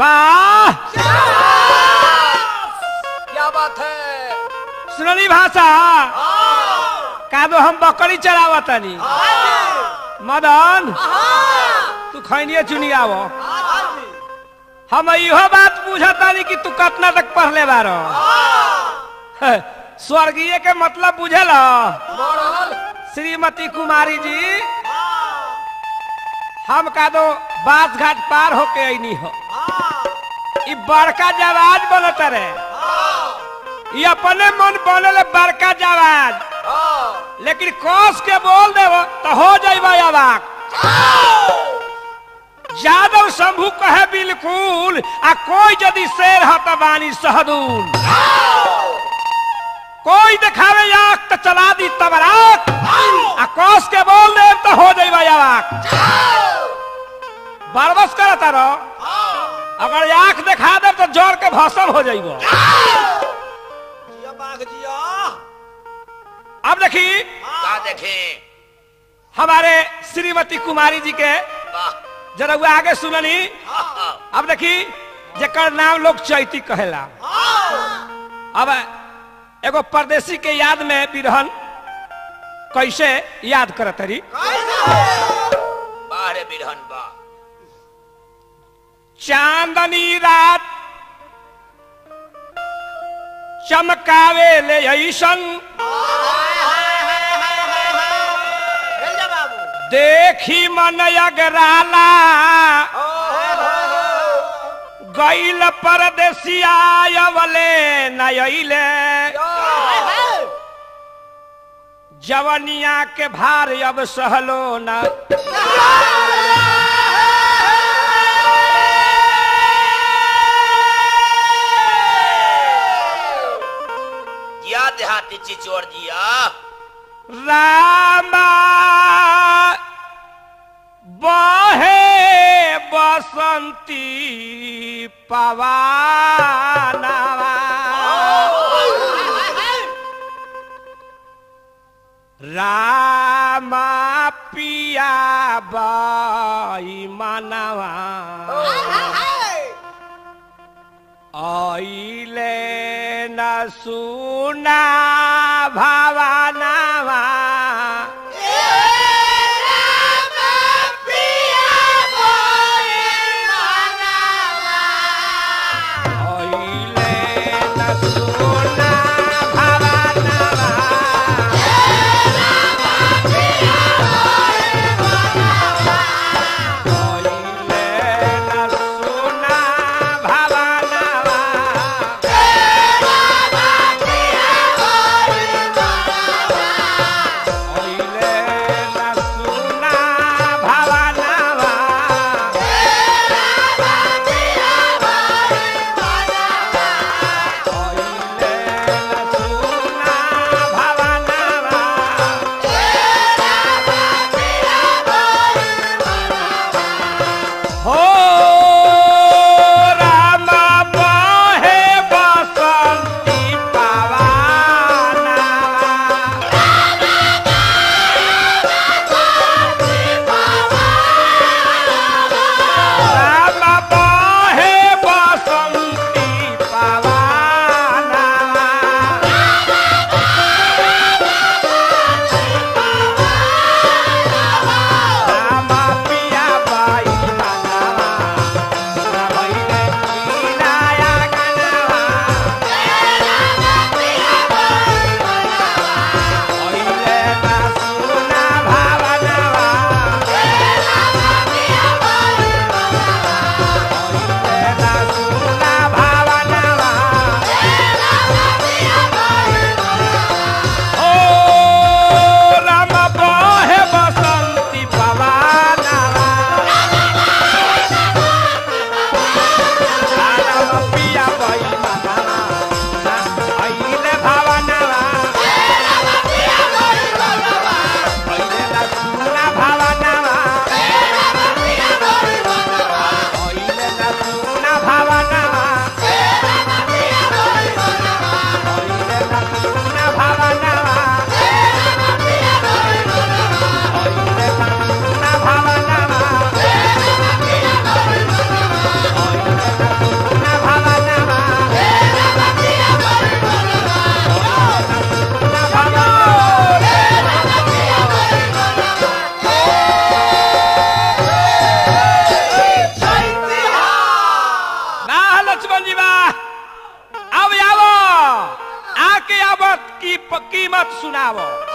वाह क्या बात है सुनली भाषा का दो हम बकरी चरावतनी मदन तू खैनिए चुनियाव हम इहो बात बुझतानी कि तू कितना तक पढ़ले बार स्वर्गीय के मतलब बुझल मॉडल श्रीमती कुमारी जी हम का दो बास घाट पार होके ऐनी हो ई बड़का जवाज बनत रे ई अपने मन बनल बड़का जवाज लेकिन कोस के बोल देव तो हो जाइबा अबाक यादव शंभू कहे बिल्कुल आ कोई यदि शेर ह त बानी सहदूल कोई दिखावे आख तो चला दी तबराक आ कोस के बोल देव तो हो जाइबा अबाक बरबस करता रहो अगर आंख दिखा दे तो जोर के भसम हो जाइबो जिया बाघ जिया अब देखी का देखे हमारे श्रीमती कुमारी जी के वाह जरा वो आगे सुननी अब देखी जेकर नाम लोग चैती कहेला अब एगो परदेसी के याद में बिरहन कैसे याद करत रही बाहरे बिरहन बा चांदनी रात चमकावे ले ऐसन खेल जा बाबू देखी मन अगराला गैल परदेसिया अवले नयले जवनिया के भार अब सहलो न जिया देहाती चिचोर जिया रामा बहे बसंती पवानवा रामा पिया बाई मानवा आइले न सुना भावनावा आइले न सुना भावनावा आइले न सुना भावनावा की प- कीमत सुनावो